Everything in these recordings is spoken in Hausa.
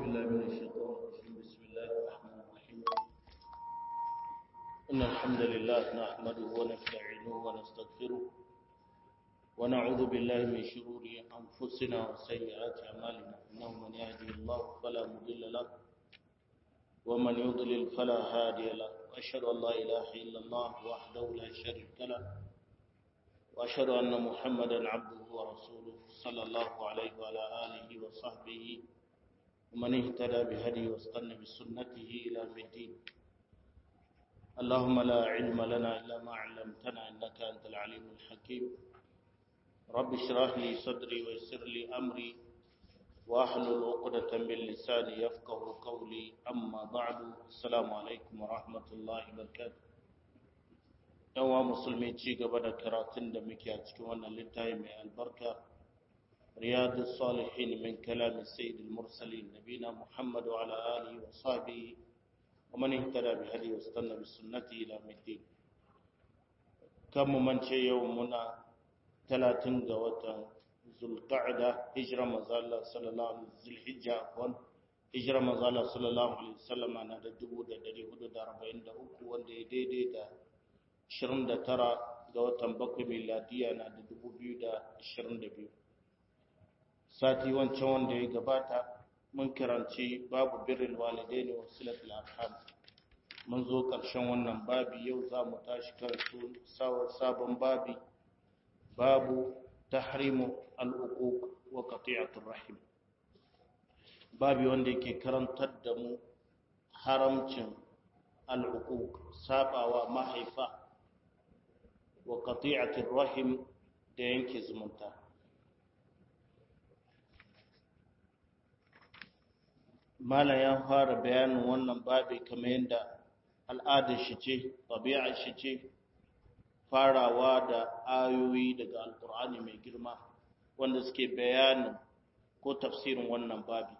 بالله من الشيطان الرجيم بسم الله الرحمن الرحيم إن الحمد لله نحمده ونستعينه ونستغفره ونعوذ بالله من شرور أنفسنا وسيئات أعمالنا إنه من يهدي الله فلا مضل له ومن يضلل فلا هادي له وأشهد أن لا إله إلا الله وحده لا شريك له وأشهد أن محمدا عبده ورسوله صلى الله عليه وعلى آله وصحبه ومن اهتدى بهدي واستنى بسنته إلى الدين اللهم لا علم لنا إلا ما علمتنا إنك أنت العليم الحكيم رب اشرح لي صدري ويسر لي أمري واحلل عقدة من لساني يفقه قولي أما بعد السلام عليكم ورحمة الله وبركاته yawa musulmi ci gaba da karatun da muke a cikin wannan littafi mai albarka riyadu salihin min kalamin sayyidul mursalin nabina muhammad wa ala alihi wa sahbihi wa man ihtada bi hadi wa istanna bi sunnati ila middin kan mu mance yau muna 30 ga watan zulqa'da hijra manzala sallallahu alaihi zulhijja wan hijra manzala sallallahu alaihi wasallam na da 1443 wanda ya daidai da 29 ga watan bakwai miladiya na da 2022 sati wancan wanda ya gabata mun karanci babu birrin walidai ne wasu arham mun zo ƙarshen wannan babi yau za mu tashi kan sabon babi babu tahrimu al'uquq wa qati'atur rahim babi wanda yake karantar da mu haramcin al'uquq sabawa mahaifa wa qati'atir rahim da yanke zumunta mala ya fara bayanin wannan babi kamar yadda al'adar shi ce tabi'ar shi ce farawa da ayoyi daga alkur'ani mai girma wanda suke bayanin ko tafsirin wannan babi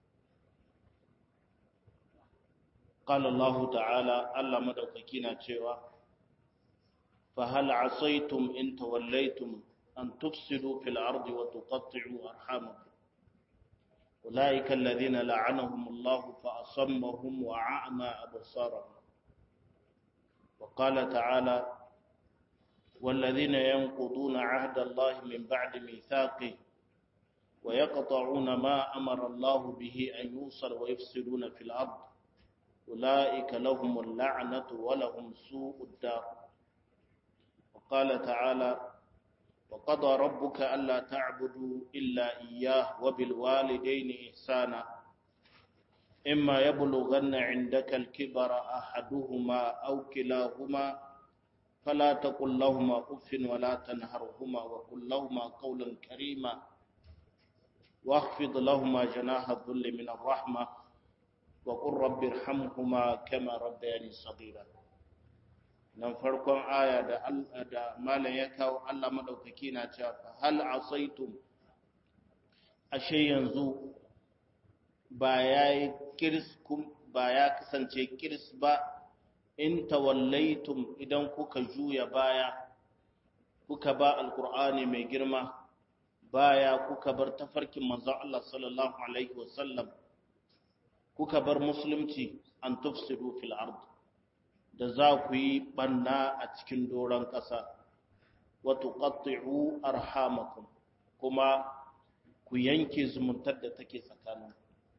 قال الله تعالى الله مدوككينا cewa فهل عصيتم إن توليتم أن تفسدوا في الأرض وتقطعوا أرحامكم أولئك الذين لعنهم الله فأصمهم وأعمى أبصارهم وقال تعالى والذين ينقضون عهد الله من بعد ميثاقه ويقطعون ما أمر الله به أن يوصل ويفسدون في الأرض أولئك لهم اللعنة ولهم سوء الدار وقال تعالى وقضى ربك ألا تعبدوا إلا إياه وبالوالدين إحسانا إما يبلغن عندك الكبر أحدهما أو كلاهما فلا تقل لهما أف ولا تنهرهما وقل لهما قولا كريما واخفض لهما جناح الذل من الرحمة وقل رب ارحمهما كما ربياني صغيرا nan farkon aya da da malam ya kawo Allah madaukaki na cewa hal asaitum ashe yanzu ba yayi kirs kum ba ya kasance kirs ba in tawallaitum idan kuka juya baya kuka ba alqur'ani mai girma baya kuka bar tafarkin manzon Allah sallallahu alaihi wasallam kuka bar musulunci an tufsidu fil ard da za ku yi banna a cikin doron ƙasa wato ƙatti'u arhamakum kuma ku yanke zumuntar da take tsakanin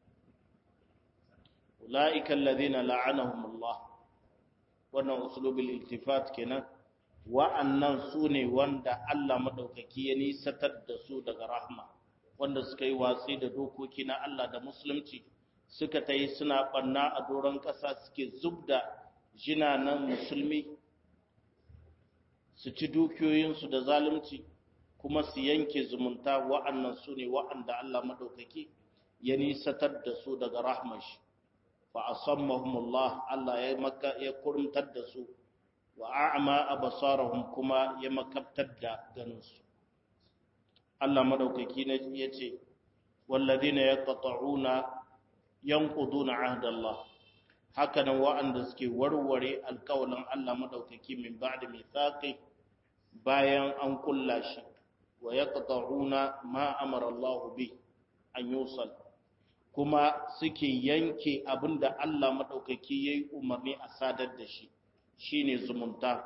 ula'ikan ladina la'anahumullah wannan usulubul iltifat kenan wa'annan su ne wanda Allah madaukaki ya nisatar da su daga rahma wanda suka yi watsi da dokoki na Allah da musulunci suka ta yi suna ɓanna a doron ƙasa suke zubda jinanan musulmi su ci dukiyoyinsu da zalunci kuma su yanke zumunta wa'annan su ne wa'anda Allah maɗaukaki ya nisatar da su daga rahmashi fa asammahumullah Allah ya maka ya kurumtar da su wa a'ma absarahum kuma ya makabtar da ganinsu Allah maɗaukaki ne yace walladhina yaqta'una yanquduna ahdallah hakanan wa'anda suke warware alkawalin Allah madaukaki min ba'da mithaqi bayan an kulla shi wa yaqta'una ma amara Allah bi an yusal kuma suke yanke abin da Allah maɗaukaki ya yi umarni a sadar da shi shi ne zumunta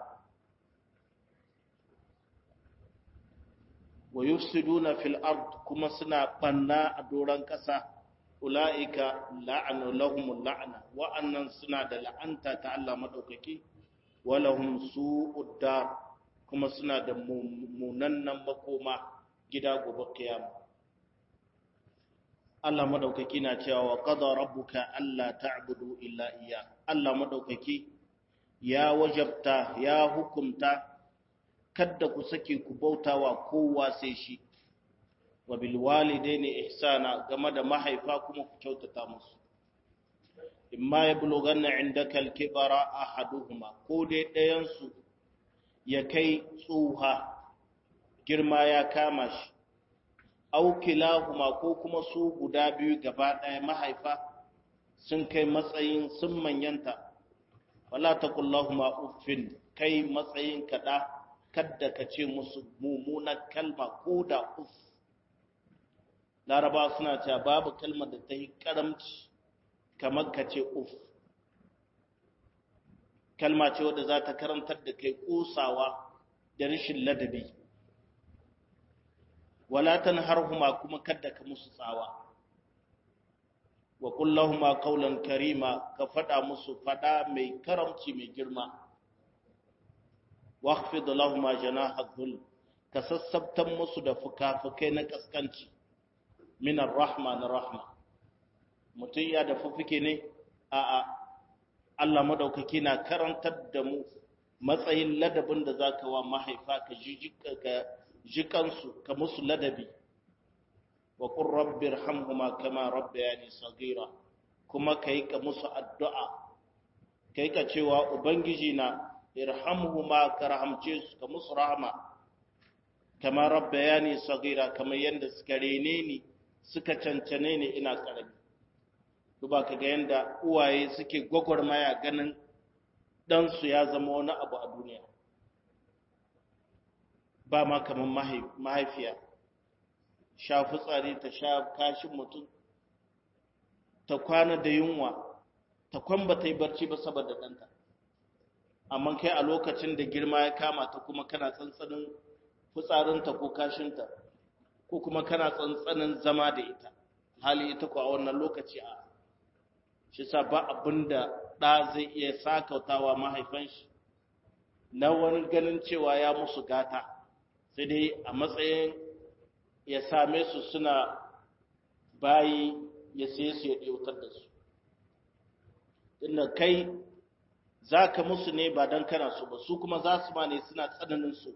wa yufsiduna fil ard kuma suna ɓanna a doron ƙasa ula'ika la'anu lahumul la'ana wa'annan suna da la'anta ta Allah maɗaukaki wa lahum su'ud dar kuma suna da munannan makoma gida gobe kiyama Allah madaukaki na cewa wa qada rabbuka alla ta'budu illa iya Allah madaukaki ya wajabta ya hukumta kada ku sake ku bautawa kowa sai shi wa bil walidaini ihsana game da mahaifa kuma ku kyautata musu imma yablughanna indaka al-kibara ahaduhuma ko dai ɗayan su ya kai tsuha girma ya kama shi aukilahuma ko kuma su guda biyu gaba ɗaya mahaifa sun kai matsayin sun manyanta wala taqullahuma uffin kai matsayin kaɗa kadda ka ce musu mummunan kalma ko da uff laraba suna cewa babu kalmar da ta yi karamci kamar ka ce uff kalma ce wadda za ta karantar da kai kusawa da rashin ladabi wala tanharhuma kuma kadda ka musu tsawa wa kullahuma qawlan karima ka fada musu fada mai karamci mai girma waqfid lahumma janaha dhul ka sassabtan musu da fukafukai na kaskanci min ar-rahma na rahma mutun ya da fufuke ne a a Allah madaukaki na karantar da mu matsayin ladabin da zaka wa mahaifa ka jijika ka jikansu ka musu ladabi wa qur rabbir hamhuma kama rabbayani sagira kuma kai ka musu addu'a kai ka cewa ubangiji na irhamhuma ka rahamce su ka musu rahama kama rabbayani sagira kamar yanda suka rene ni suka cancane ni ina karami duba ka ga yanda uwaye suke gwagwarmaya ganin ɗansu ya zama wani abu a duniya ba ma kamar mahaifiya sha fitsari ta sha kashin mutum ta kwana da yunwa ta kwamba ta yi barci ba saboda ɗanta amma kai a lokacin da girma ya kama ta kuma kana tsantsanin fitsarinta ko kashinta ko kuma kana tsantsanin zama da ita hali ita ko a wannan lokaci a shi sa ba abin da ɗa zai iya sakautawa mahaifan shi na wani ganin cewa ya musu gata sai dai a matsayin ya same su suna bayi ya sai su ya ɗautar da su inda kai za ka musu ne ba don kana su ba su kuma za su ma ne suna tsananin su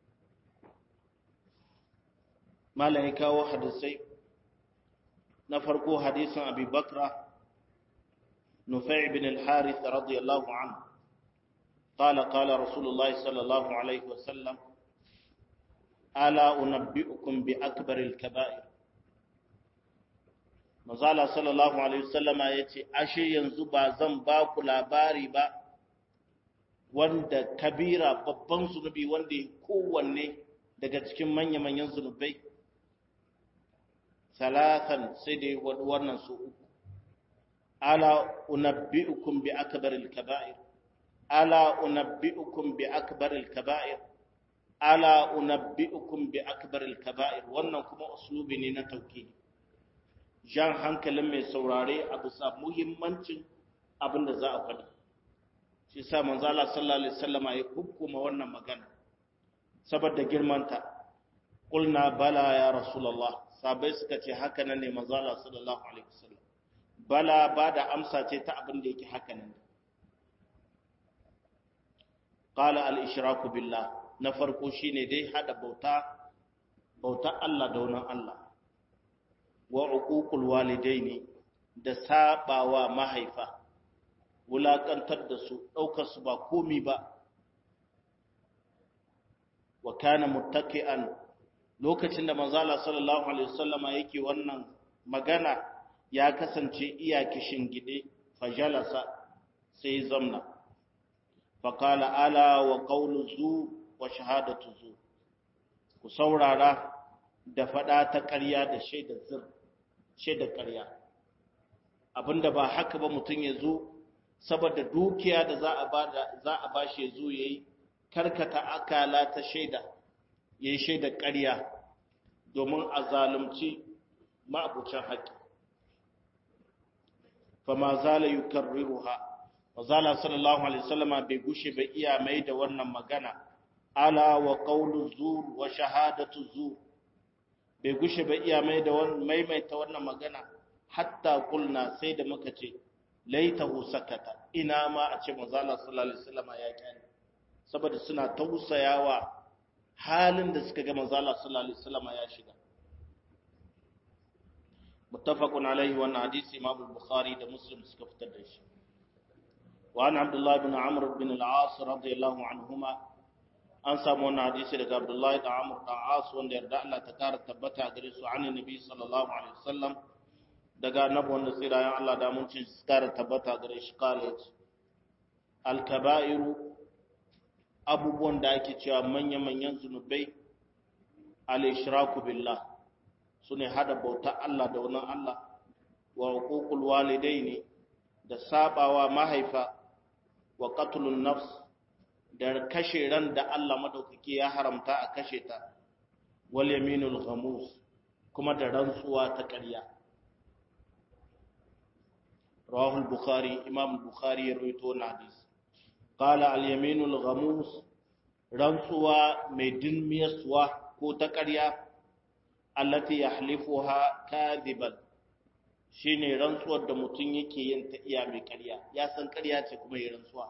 malam ya kawo hadisai na farko hadisin abi bakra nufai bin al-harith radiyallahu anhu قال قال رسول الله صلى الله عليه وسلم ألا أنبئكم بأكبر الكبائر Mazala sallallahu Alaihi wasallama ya ce, Ashe yanzu ba zan ba ku labari ba, wanda kabira babban zunubi wanda ya kowanne daga cikin manya-manyan zunubai, salatan sai da wannan su uku. Ala unabbi'ukum bi akbaril kaba'ir. Ala unabbi'ukum bi akbaril kaba'ir. Ala unabbi'ukum bi akbaril kaba'ir. Wannan kuma uslubi ne na tauhidi. jan hankalin mai saurare a bisa muhimmancin abin da za a faɗi shi sa manzo Allah sallallahu alaihi wasallama ya hukuma wannan magana saboda girmanta qulna bala ya rasulullah sabai suka ce haka nan ne manzo Allah sallallahu alaihi wasallam bala ba da amsa ce ta abin da yake haka nan qala al ishraku billah na farko shine dai hada bauta bauta Allah da wani Allah wa uququl walidaini da sabawa mahaifa wulakantar da su daukar su ba komi ba wa kana muttaqian lokacin da manzo Allah sallallahu alaihi wasallama yake wannan magana ya kasance iya kishin gide fajalasa sai zamna faqala ala wa qawlu zu wa shahadatu zu ku saurara da fada ta ƙarya da shaidar zir shaidar ƙarya abinda ba haka ba mutum ya zo saboda dukiya da za a bada za a bashi ya zo yayi karkata akala ta shaida yayi shaida ƙarya domin a zalunci ma'abucin haƙƙi fama zala yukarriruha wazala sallallahu alaihi wasallama bai gushe bai iya mai da wannan magana ala wa qawlu zur wa shahadatu zur bai gushe bai iya mai da wannan maimaita wannan magana hatta kulna sai da muka ce laitahu sakata ina ma a ce manzala sallallahu alaihi wasallama ya kyale saboda suna tausayawa halin da suka ga manzala sallallahu alaihi wasallama ya shiga muttafaqun alaihi wannan hadisi imam bukhari da muslim suka fitar da shi wa an abdullah ibn amr ibn al-as radiyallahu anhuma an samu wannan hadisi daga abdullah da amr da as wanda yarda Allah ta kara tabbata gare su an nabi sallallahu alaihi wasallam daga annabi wanda tsirayen Allah da mun ci su kara tabbata gare shi kale al-kaba'iru abubuwan da ake cewa manya-manyan zunubai al-ishraku billah su ne hada bauta Allah da wani Allah wa hukukul walidaini da sabawa mahaifa wa qatlun nafs da kashe ran da Allah madaukake ya haramta a kashe ta wal yaminul ghamus kuma da rantsuwa ta ƙarya rawahu al-bukhari imam al-bukhari ya rawaito na hadisi qala al-yaminul ghamus rantsuwa mai dinmiyaswa ko ta ƙarya allati yahlifuha kadiban shine rantsuwar da mutum yake yin ta iya mai ƙarya ya san ƙarya ce kuma yi rantsuwa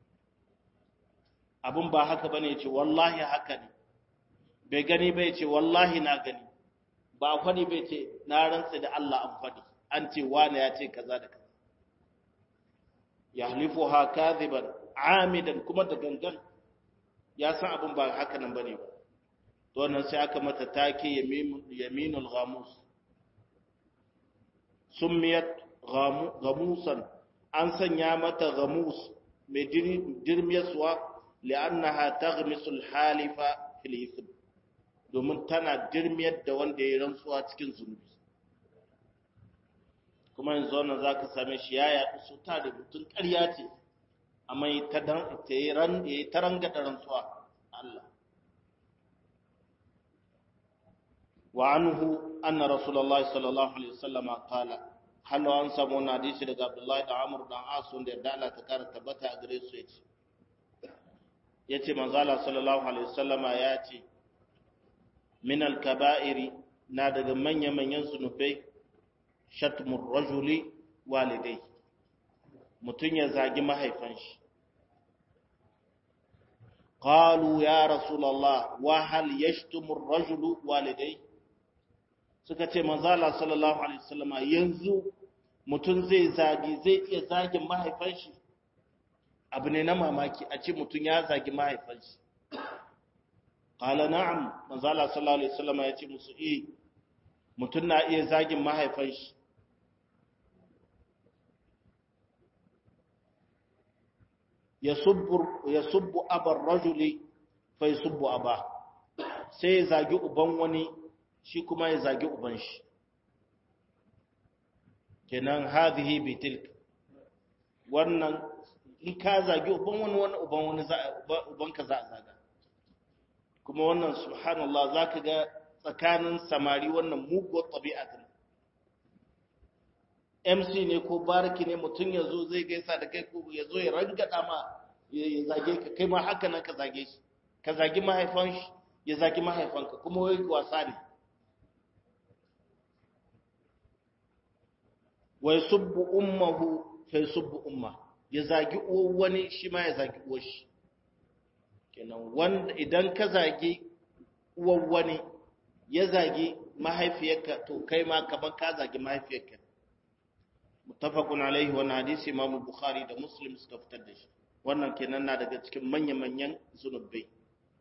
abin ba haka bane ce wallahi haka ne bai gani bai ce wallahi na gani ba kwani bai ce na rantsa da Allah an faɗi an ce wani ya ce kaza da kaza yahlifuha kadiban amidan kuma da gangan ya san abin ba haka nan bane ba to wannan sai aka mata take yaminul ghamus summiyat ghamusan an sanya mata ghamus mai dirmiyaswa li'annaha taghmisul halifa fil ithm domin tana dirmiyar da wanda ya rantsuwa cikin zunubi kuma yanzu wannan zaka same shi ya yaɗu su ta da mutun ƙarya ce amma ta dan ta yi ran ta ranga da rantsuwa Allah وعنه أن رسول الله صلى الله عليه وسلم قال هل أن سمونا حديث daga Abdullahi da Amr da As wanda da Allah ta kara tabbata a gare su yace yace manzo Allah sallallahu alaihi wasallama yace min al-kaba'iri na daga manyan manyan zunubai shatmur rajuli walidai mutun ya zagi mahaifan shi qalu ya rasulullah wa hal yashtumu ar-rajulu walidai suka ce manzala sallallahu alaihi wasallama yanzu mutum zai zagi zai iya zagin mahaifan shi abu ne na mamaki a ce mutum ya zagi mahaifan shi qala na'am manzala sallallahu alaihi wasallama ya ce musu eh mutum na iya zagin mahaifan shi yasubbu yasubbu abar rajuli fa yasubbu aba sai ya zagi uban wani shi kuma ya zagi uban shi kenan hadhihi bi tilk wannan in ka zagi uban wani wani uban wani uban ka za a zaga kuma wannan subhanallah zaka ga tsakanin samari wannan muguwar tabi'atin MC ne ko bariki ne mutum ya zo zai gaisa da kai ko ya zo ya rangada ma ya zage ka kai ma haka nan ka zage shi ka zagi mahaifan shi ya zagi mahaifanka kuma wai wasa ne wa yasubbu ummuhu fa yasubbu umma ya zagi uwar wani shi ma ya zagi uwar shi kenan wanda idan ka zagi uwar wani ya zagi mahaifiyarka to kai ma kaman ka zagi mahaifiyarka muttafaqun alaihi wannan hadisi Imam Bukhari da Muslim suka fitar da shi wannan kenan na daga cikin manya-manyan zunubai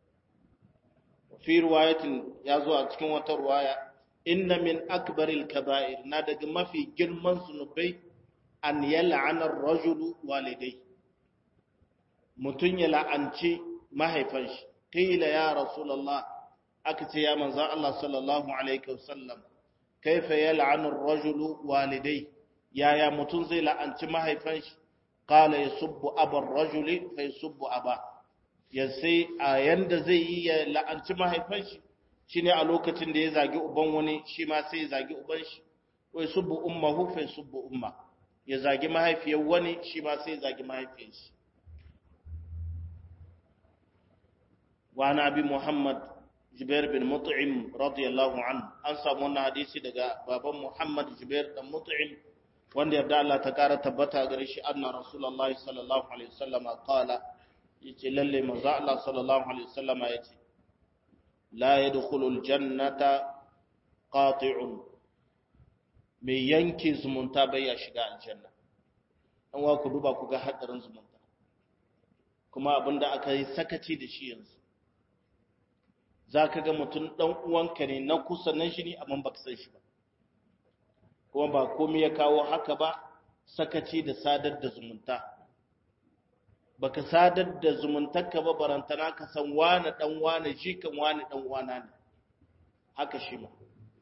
fi riwayatin ya zo a cikin wata riwaya inna min akbaril kaba'ir na daga mafi girman zunubai an yal'ana ar-rajulu walidai mutun ya la'anci mahaifan shi qila ya rasulullah aka ce ya manzo Allah sallallahu alaihi wasallam kaifa yal'anu ar-rajulu walidai yaya mutum zai la'anci mahaifan shi qala yasubbu abar rajuli fa yasubbu aba ya sai a yanda zai yi ya la'anci mahaifan shi shine a lokacin da ya zagi uban wani shi ma sai ya zagi uban shi wa yasubbu ummuhu fa yasubbu umma ya zagi mahaifiyar wani shi ma sai ya zagi mahaifiyar shi wa nabi muhammad Jubair bin Mut'im radiyallahu anhu an samu wannan hadisi daga baban Muhammad Jubair dan Mut'im wanda yarda Allah ta kara tabbata gare shi anna Rasulullahi sallallahu alaihi wasallam qala yace lalle manzo Allah sallallahu alaihi wasallam yace la yadkhulul jannata qati'un mai yanke zumunta bai ya shiga aljanna an wa ku duba ku ga hadarin zumunta kuma abinda aka yi sakaci da shi yanzu za ka ga mutum ɗan uwanka ne na kusa nan shi ne amma ba ka san shi ba kuma ba komai ya kawo haka ba sakaci da sadar da zumunta ba ka sadar da zumuntarka ba barantana ka san wane ɗan wane shi kan wane ɗan wana ne haka shi ma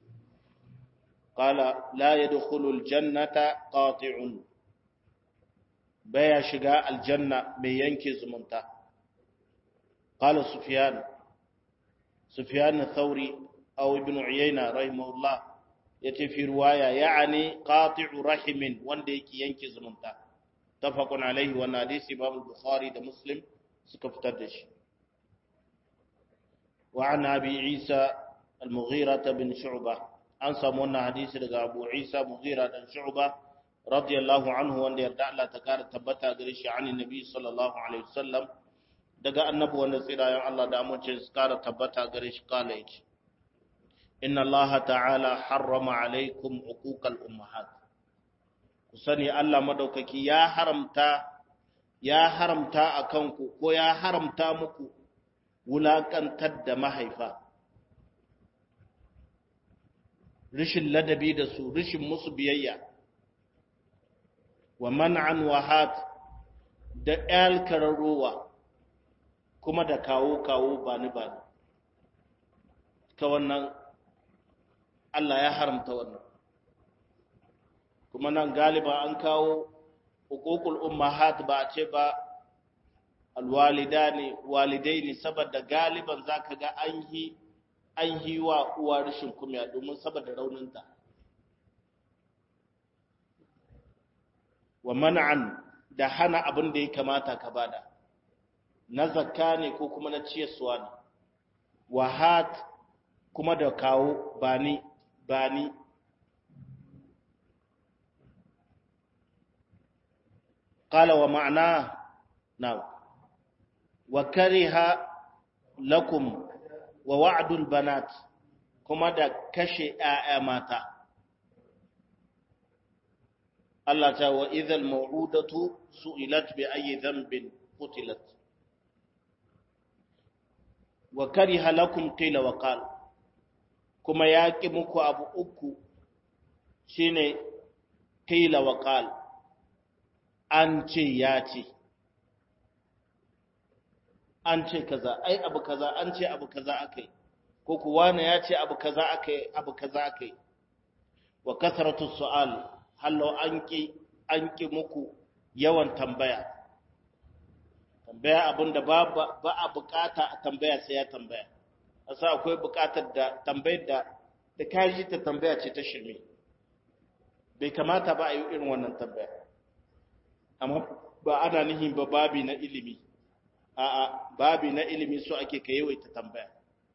qala la yadkhulu aljannata qati'un baya shiga aljanna mai yanke zumunta qala sufyan سفيان الثوري أو ابن عيينة رحمه الله yace fi ruwaya ya'ani qati'u rahimin wanda yake yanke zumunta tafaqun alaihi wa hadisi Imam Bukhari da Muslim suka fitar da shi wa an Abi Isa al-Mughira bin Shu'bah an samu wannan hadisi daga Abu Isa Mughira dan Shu'bah radiyallahu anhu wanda yarda Allah ta kara tabbata gare shi an Nabi sallallahu alaihi wasallam daga annabi wanda tsirayen Allah da amince su kara tabbata gare shi kala yace inna Allah ta'ala harrama alaikum uquqal ummahat ku sani Allah madaukaki ya haramta ya haramta akan ku ko ya haramta muku wulakantar da mahaifa rishin ladabi da su rishin musu biyayya wa man'an wahat da alkararowa kuma da kawo-kawo ba ni ba ni ta wannan Allah ya haramta wannan kuma nan galiba an kawo hukukul ummahat ba a ce ba alwalidani walidaini saboda galiban zaka ga an yi an yi wa uwa rashin kumya domin saboda rauninta wa man'an da hana abin da ya kamata ka bada na zakka ne ko kuma na ciyarsuwa ne wahat kuma da kawo bani bani قال ومعناه نعم وكره لكم ووعد البنات كما da kashe ƴaƴa mata Allah ta wa idhal maw'udatu su'ilat bi ayyi dhanbin qutilat wa kariha lakum qila wa qal kuma yaki muku abu uku shine qila wa qal an ce ya ce an ce kaza ai abu kaza an ce abu kaza akai ko kuwa ne ya ce abu kaza akai abu kaza akai wa kasratu su'al hallo an ki an ki muku yawan tambaya tambaya abinda ba ba a bukata a tambaya sai ya tambaya asa akwai bukatar da tambayar da da kaji ta tambaya ce ta shirme bai kamata ba a yi irin wannan tambaya amma ba ana nihin ba babi na ilimi a'a babi na ilimi so ake ka yawaita tambaya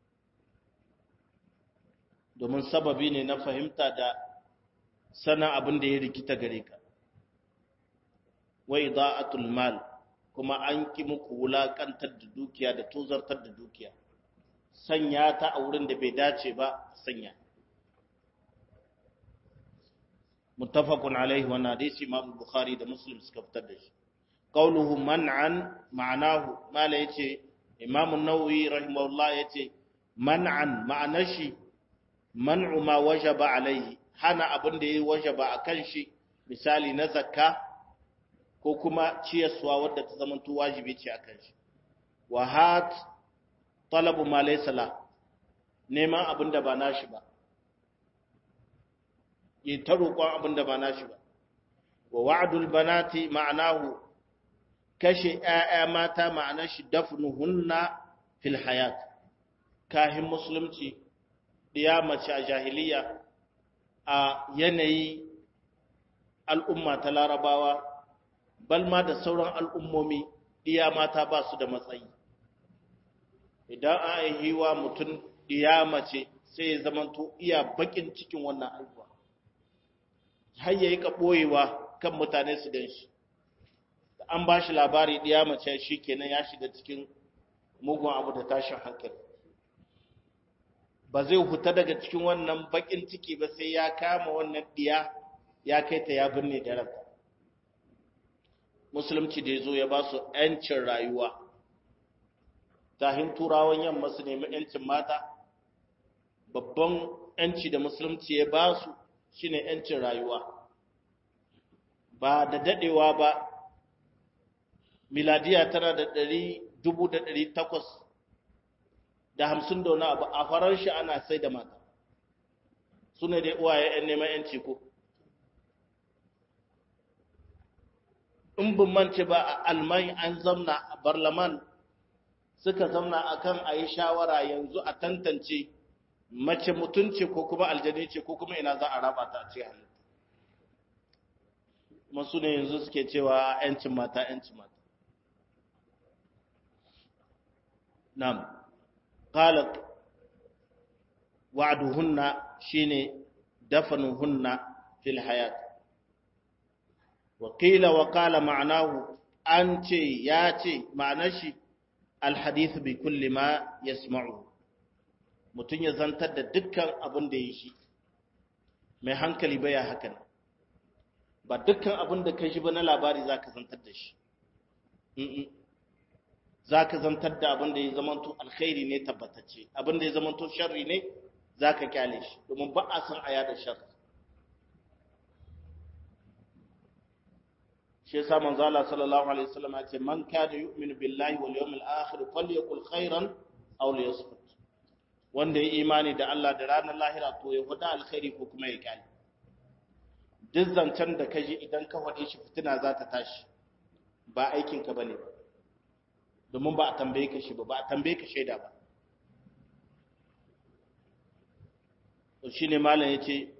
domin sababi ne na fahimta da sana abin da ya rikita gare ka wa ida'atul mal kuma an ki muku wulakantar da dukiya da tozartar da dukiya sanya ta a wurin da bai dace ba sanya muttafaqun alaihi wa hadisi imam bukhari da muslim suka fitar da shi qawluhu man'an ma'anahu mala yace imam an-nawawi rahimahullah yace man'an ma'anar shi man'u ma wajaba alaihi hana abin da yayi wajaba akan shi misali na zakka ko kuma ciyaswa wadda ta zama to wajibi ce akan shi wa hat talabu ma laysa la neman abin da ba nashi ba yi ta roƙon abin da ba nashi ba wa wa'dul banati ma'anahu kashe ‘ya'ya mata ma'anar shi dafnuhunna fil hayat kahin musulunci ɗiya mace a jahiliya a yanayi al'umma ta larabawa balma da sauran al'ummomi ɗiya mata ba su da matsayi idan an haihiwa mutum ɗiya mace sai ya zamanto iya bakin cikin wannan aihuwa har ya yi ka ɓoyewa kan mutane su gan shi an ba shi labari ɗiya mace shi kenan ya shiga cikin mugun abu da tashin hankali ba zai huta daga cikin wannan bakin ciki ba sai ya kama wannan ɗiya ya kai ta ya binne da ranta musulunci da ya zo ya ba su ‘yancin rayuwa tahin turawan yamma su nemi ‘yancin mata babban ‘yanci da musulunci ya ba su shine ‘yancin rayuwa ba da daɗewa ba miladiya tana da ɗari dubu da ɗari takwas da hamsin da wani abu a farar shi ana sai da mata su ne dai uwaye ‘yan neman ‘yanci ko in bin mance ba a alman an zamna a barlaman suka zamna akan a yi shawara yanzu a tantance mace mutunci ko kuma aljani ce ko kuma ina za a raba ta ce hannu masu ne yanzu suke cewa ‘yancin mata ‘yancin mata nam qalat wa'duhunna shine dafanuhunna fil hayat wa qila wa qala ma'nahu an ce ya ce ma'anar shi alhadith bi kulli ma yasma'u mutun ya zantar da dukkan abin da yi shi mai hankali baya hakan ba dukkan abin da kai shi ba na labari zaka zantar da shi zaka zantar da abin da ya zamanto alkhairi ne tabbatacce abin da ya zamanto sharri ne zaka kyale shi domin ba a san aya da sharri shi yasa manzo Allah sallallahu alaihi wasallam ya ce man kana yu'minu billahi wal yawmil akhir falyakul khairan aw liyasmut wanda ya imani da Allah da ranar lahira to ya faɗa alkhairi ko kuma ya kyale duk zancen da kaji idan ka faɗe shi fitina za ta tashi ba aikin ka bane domin ba a tambaye ka shi ba ba a tambaye ka shaida ba to shine malam yace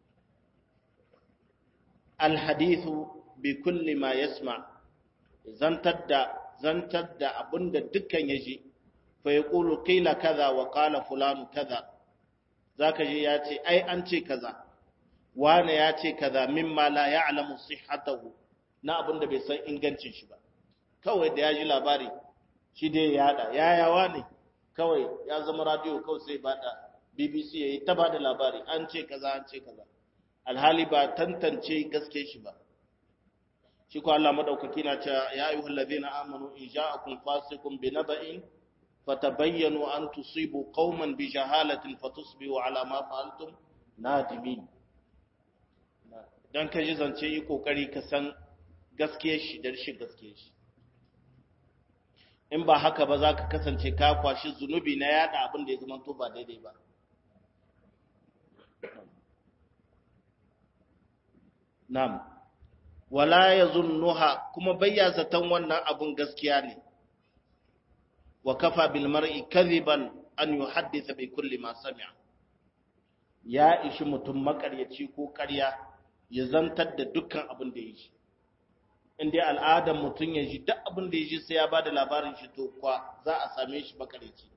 alhadithu bi kulli ma yasma zantar da zantar da abinda dukkan yaji fa yaqulu qila kaza wa qala fulanu kaza zaka ji ya ce ai an ce kaza wane ya ce kaza mimma la ya'lamu sihhatahu na abinda bai san ingancin shi ba kawai da ya ji labari shi dai ya yada yayawa ne kawai ya zama radio kawai sai bada BBC yayi ta bada labari an ce kaza an ce kaza alhali ba tantance gaske shi ba shi ko Allah madaukaki na cewa ya ayyuhal ladina amanu in ja'akum fasiqun binaba'in fatabayyanu an tusibu qauman bi jahalatin fatusbihu ala ma fa'altum nadimin dan kaji zance yi kokari ka san gaskiyar shi da rashin gaskiyar shi in ba haka ba za ka kasance ka kwashi zunubi na yada abin da ya zama to ba daidai ba Na'am, wala ya zunnuha kuma bayya zaton wannan abun gaskiya ne, wa kafa bilmar'i kaziban an yi haddisa bai kulli ma sami'a. Ya ishi mutum makaryaci ko karya ya zantar da dukkan abin da ya ji. Inda al'adar mutum ya ji duk abin da ya ji sai ya ba da labarin shi to kwa za a same shi makaryaci.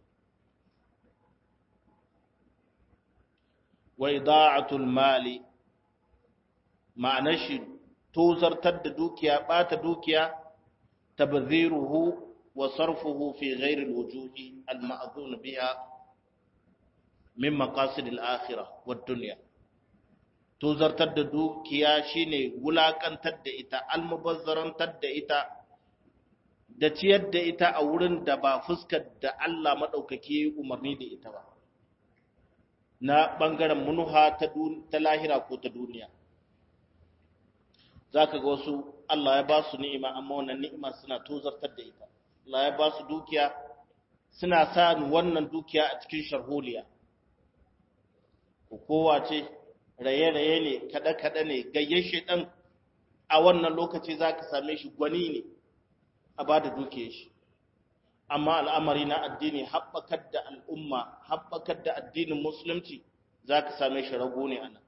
Wa ida'atul mali ma'anar shi tozartar da dukiya ɓata dukiya tabziruhu wa sarfuhu fi ghairi alwujuhi alma'zun biha min maqasid al-akhirah wad dunya tozartar da dukiya shine wulakantar da ita almubazzarantar da ita da ciyar da ita a wurin da ba fuskar da Allah madaukake umarni da ita ba na bangaren munuha ta lahira ko ta duniya za ka ga wasu Allah ya ba su ni'ima amma wannan ni'ima suna tozartar da ita Allah ya ba su dukiya suna sa wannan dukiya a cikin sharholiya kowa ce raye-raye ne kada-kada ne gayyen shaidan a wannan lokaci za ka same shi gwani ne a ba da duke shi amma al'amari na addini haɓakar da al'umma haɓakar da addinin musulunci za ka same shi rago ne a nan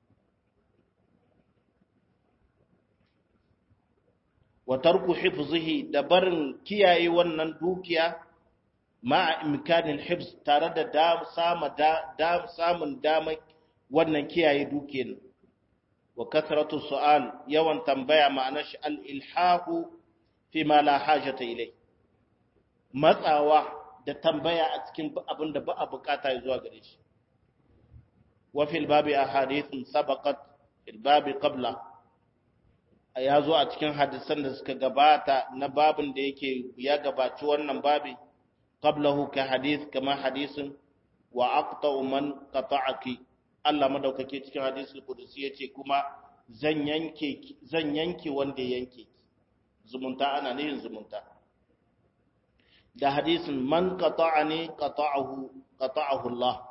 wa tarku hifzihi da barin kiyaye wannan dukiya ma'a imkanin hifz tare da da samun damar wannan kiyaye dukiyar wa kasratu su'al yawan tambaya ma'anar shi al-ilhahu fi ma la hajata ilai matsawa da tambaya a cikin abin da ba a bukata zuwa gare shi wa fil babi ahadithun sabaqat fil babi qabla ya zo a cikin hadisan da suka gabata na babin da yake ya gabaci wannan babi qablahu ka hadith kama hadisin wa aqta'u man qata'aki Allah madaukake cikin hadisul qudusi yace kuma zan yanke zan yanke wanda yanke zumunta ana nihin zumunta da hadisin man qata'ani qata'ahu qata'ahu Allah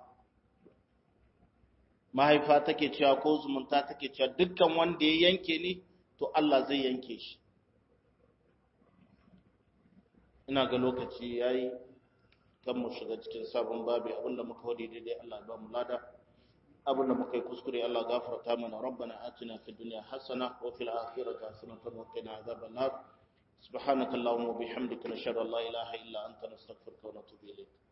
mahaifa take cewa ko zumunta take cewa dukkan wanda ya yanke ni to Allah zai yanke shi ina ga lokaci yayi kan mu shiga cikin sabon babi abinda muka wadi daidai Allah ba mu lada abinda muka yi kuskure Allah gafarta mana rabbana atina fid dunya hasana wa fil akhirati hasanatan wa qina adhaban nar subhanakallahumma wa bihamdika nashhadu an la ilaha illa anta nastaghfiruka wa natubu ilayk